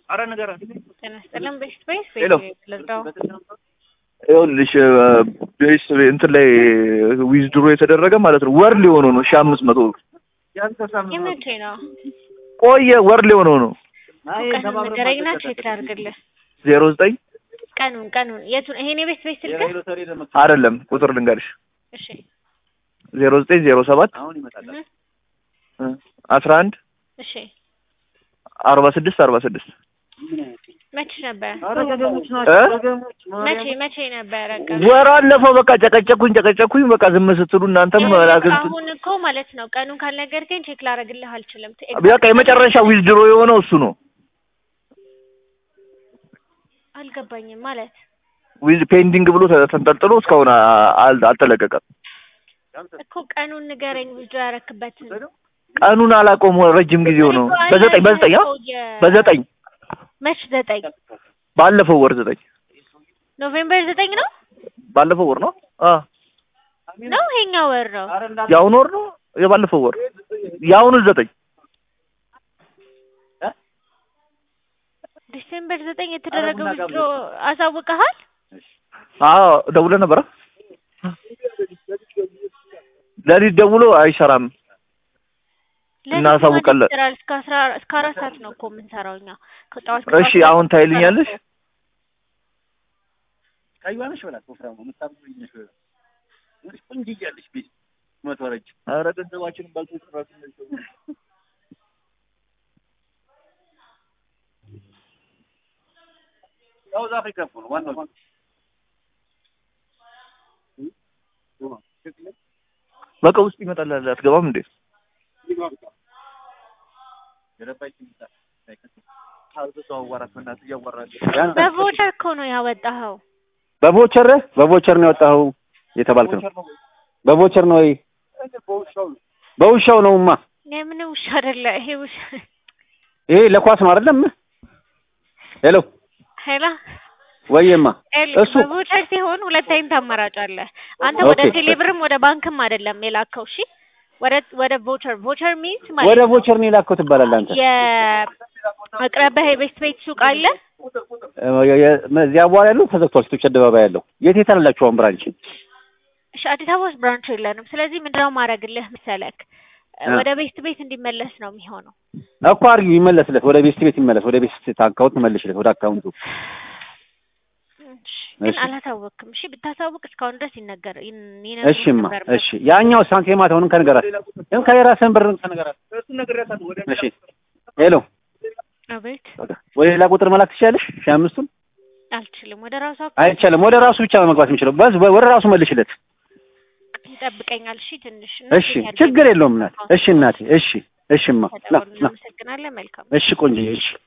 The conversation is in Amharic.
አረ ንገረን። ጤና ይስጥልን። ቤስት ቤስ ሄሎ። ልርዳው። ይኸውልሽ ቤስ እንትን ላይ ዊዝድሮ የተደረገ ማለት ነው ወር ሊሆነው ነው ሺህ አምስት መቶ ብር የመቼ ነው? ቆየ ወር ሊሆነው ነው ቀኑን ንገረኝና ቼክ ላድርግልህ። ዜሮ ዘጠኝ ቀኑን ቀኑን የቱን? ይሄን የቤስት ቤስ ስልክ? አይደለም ቁጥር ልንገርሽ እሺ ዜሮ ዘጠኝ ዜሮ ሰባት እህ፣ አስራ አንድ እሺ አርባ ስድስት አርባ ስድስት መቼ ነበር? እ መቼ መቼ ነበረ? ቀኑ? ወር አለፈው በቃ ጨቀጨኩኝ ጨቀጨኩኝ በቃ ዝም ስትሉ እናንተም ላግንት አሁን እኮ ማለት ነው ቀኑን ካልነገርከኝ ቼክ ላደርግልህ አልችልም። በቃ የመጨረሻ ዊዝድሮ የሆነው እሱ ነው አልገባኝም ማለት ዊዝ ፔንዲንግ ብሎ ተ- ተንጠልጥሎ እስካሁን አ- አል- አልተለቀቀም እኮ ቀኑን ንገረኝ። ብዙ ያረክበትን ቀኑን አላውቀውም ረጅም ጊዜው ነው በዘጠኝ በዘጠኝ አ? በዘጠኝ መች ዘጠኝ ባለፈው ወር ዘጠኝ ኖቬምበር ዘጠኝ ነው ባለፈው ወር ነው አ ነው ይሄኛው ወር ነው። የአሁኑ ወር ነው የባለፈው ወር የአሁኑ ዘጠኝ ዲሴምበር ዘጠኝ የተደረገው ዊዝድሮ አሳውቀሃል? አዎ ደውለህ ነበረ ለሊት ደውሎ አይሰራም ለሊት እናሳውቃለን። ማለት ይሰራል። እስከ አስራ እስከ አራት ሰዓት ነው እኮ የምንሰራው እኛ ከጠዋት እሺ አሁን ታይልኛለሽ ኧረ ገንዘባችንን ባልቶ ጭራሽ ሳውዝ አፍሪካ እኮ ነው ዋናው። በቃ ውስጥ ይመጣል አትገባም እንዴ በቮቸር እኮ ነው ያወጣኸው። በቮቸር በቮቸር ነው የወጣኸው የተባልክ ነው። በቮቸር ነው ወይ? በውሻው ነውማ። የምን ውሻ አይደለ ይሄ ውሻ። ይሄ ለኳስ ነው አይደለም? ሄሎ ሄላ ወይማ እሱ በቮቸር ሲሆን ሁለት አይነት አማራጭ አለ። አንተ ወደ ኦኬ። ቴሌብርም ወደ ባንክም አይደለም የላከው። እሺ ወደ ወደ ቮቸር ቮቸር ሚንስ ማለት ወደ ነው ቮቸር ነው የላከው ትባላለህ አንተ። የአቅራቢያ የቤስት ቤት ሱቅ አለ። የ- የ- እዚያ በኋላ ያለው ተዘግቷል። ሴቶች አደባባይ ያለው የት የት አላችሁ አሁን ብራንች? እሺ አዲስ አበባ ውስጥ ብራንች የለንም። ስለዚህ ምንድነው ማድረግልህ መሰለክ አ። ወደ ቤስት ቤት እንዲመለስ ነው የሚሆነው። እኮ አድርጊው ይመለስለት፣ ወደ ቤስት ቤት ይመለስ፣ ወደ ቤስት አካውንት መልሽለት፣ ወደ አካውንቱ። እሺ ግን እሺ። አላሳወቅም። እሺ ብታሳውቅ እስካሁን ድረስ ይነገር ይን- ይነግሩህ እሺማ ነበር። እሺ። ያኛው ሳንቲም አሁንም ከነገራት ይሄም ከየራስህን ብር ከነገራት። እሺ ሄሎ አቤት ወደ ሌላ ቁጥር መላክ ትችላለሽ? ሺህ አምስቱን አልችልም። ወደ ራሱ አይቻልም። ወደ ራሱ ብቻ ነው መግባት የሚችለው። በዝ ወደ ራሱ መልሽለት። ይጠብቀኛል። እሺ ትንሽ እሺ ችግር የለውም እናቴ። እሺ እናቴ። እሺ እሺማ ና ና። እናመሰግናለን። መልካም እሺ ቆንጆ እሺ